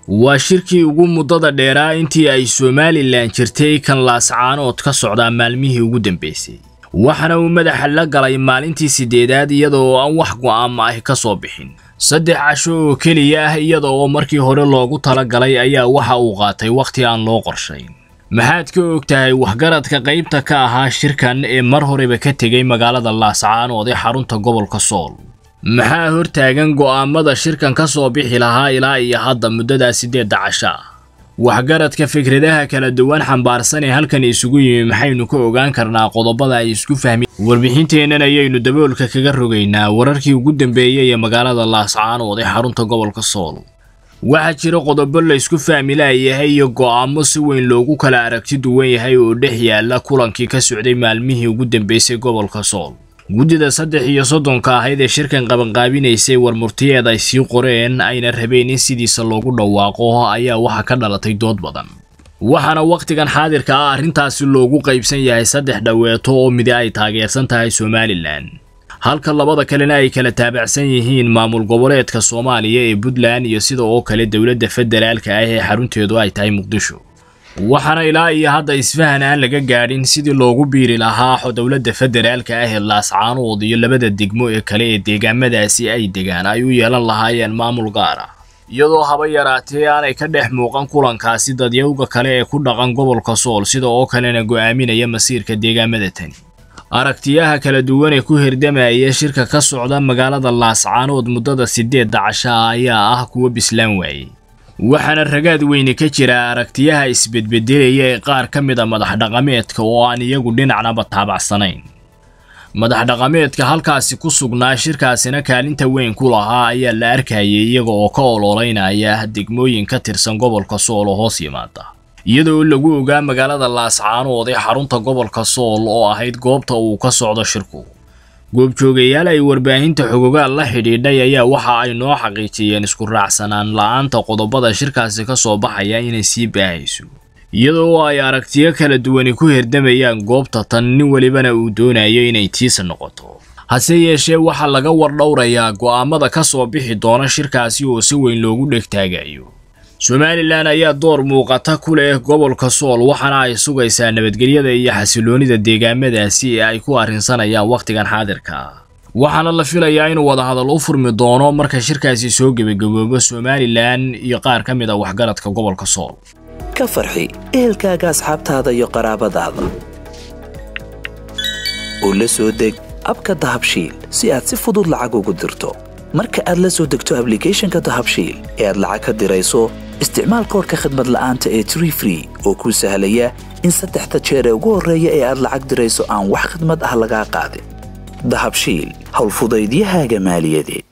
waa shirkii ugu muddada dheeraa intii ay somalilan jirtay kan laascaanood ka socdaa maalmihii ugu dambeysay waxaana uu madaxa la galay maalintii siddeedaad iyada oo aan wax go'aama ah ka soo bixin saddex casho oo keliya ah iyada oo markii hore loogu talagalay ayaa waxa uu qaatay wakhti aan loo qorshayn maxaad ka og tahay waxgaradka qaybta ka ahaa shirkan ee mar horeba ka tegay magaalada laascaanood ee xarunta gobolka sool maxaa hortaagan go'aamada shirkan ka soo bixi lahaa ilaa iyo hadda muddadaa siddeedda casho ah waxgaradka fikradaha kala duwan xambaarsan ee halkan isugu yimi maxaynu ka ogaan karnaa qodobada ay isku fahmi warbixinteennan ayaynu daboolka kaga rogaynaa wararkii ugu dambeeyey ee magaalada laascaanood ee xarunta gobolka sool waxaa jira qodobo la isku fahmi laayahay iyo go'aamo si weyn loogu kala aragti duwan yahay oo dhex yaala kulankii ka socday maalmihii ugu dambeysay gobolka sool guddida saddex iyo soddonka ahayd ee shirkan qabanqaabinaysay warmurtiyeed ay sii qoreen ayna rabeen in sidiisa loogu dhawaaqo ayaa waxa ka dhalatay dood badan waxaana wakhtigan xaadirka ah arrintaasi loogu qaybsan yahay saddex dhaweeto oo midi ay taageersan tahay somalilan halka labada kalena ay kala taabacsan yihiin maamul goboleedka soomaaliya ee puntland iyo sida oo kale dowladda federaalka ah ee xarunteedu ay tahay muqdisho waxaana ilaa iyo hadda isfahan aan laga gaadhin sidii loogu biiri lahaa dowladda federaalka ah ee laascaanood iyo labada degmo ee kale ee deegaamadaasi ay degaan ay u yeelan lahaayeen maamul gaar ah iyadoo haba yaraatee aanay ka dhex muuqan kulankaasi dadyowga kale ee ku dhaqan gobolka sool sida oo kalena go'aaminaya masiirka deegaamada tani aragtiyaha kala duwan ee ku hirdamaya shirka ka socda magaalada laascaanood muddada siddeedda casha ah ayaa ah kuwa bislaan waayey waxaana ragaad weyne ka jira aragtiyaha isbedbedelaya ee qaar ka mid a madax dhaqameedka oo aan iyagu dhinacnaba taabacsanayn madax dhaqameedka halkaasi ku sugnaa shirkaasina kaalinta weyn ku lahaa ayaa la arkayay iyaga oo ka ololeynaya degmooyin ka tirsan gobolka sool oo hoos yimaada iyadoo lagu ogaa magaalada laascaanood ee xarunta gobolka sool oo ahayd goobta uu ka socdo shirku goobjoogayaal ay warbaahinta xogogaal la xidhiidhay ayaa waxa ay noo xaqiijiyeen isku raacsanaan la'aanta qodobada shirkaasi ka soo baxaya inay sii baahayso iyadoo ay aragtiyo kala duwani ku hirdamayaan goobta tan nin welibana uu doonayo inay tiisa noqoto hase yeeshee waxaa laga wardhowrayaa go'aamada ka soo bixi doona shirkaasi oo si weyn loogu dhegtaagayo somalilan ayaa door muuqata ku leh gobolka sool waxaana ay sugaysaa nabadgelyada iyo xasiloonida deegaamadaasi ee ay ku arrinsanayaan wakhtigan xaadirka ah waxaana la filayaa inuu wadahadal u furmi doono marka shirkaasi soo gebagaboobo somalilan iyo qaar ka mid a waxgaradka gobolka sool ka farxi ehelkaaga asxaabtaada iyo qaraabadaada oo la soo deg abka dahabshiil si aad si fudud lacag ugu dirto marka aad la soo degto ablicathonka dahabshiil ee aad lacag ka dirayso isticmaal koorka khadmad la'aanta ee tree free oo kuu sahlaya in saddexda jeer ee ugu horreeya ee aad lacag dirayso aan wax khadmad ah lagaa qaadin dahabshiil howlfudaydiyahaaga maaliyadeed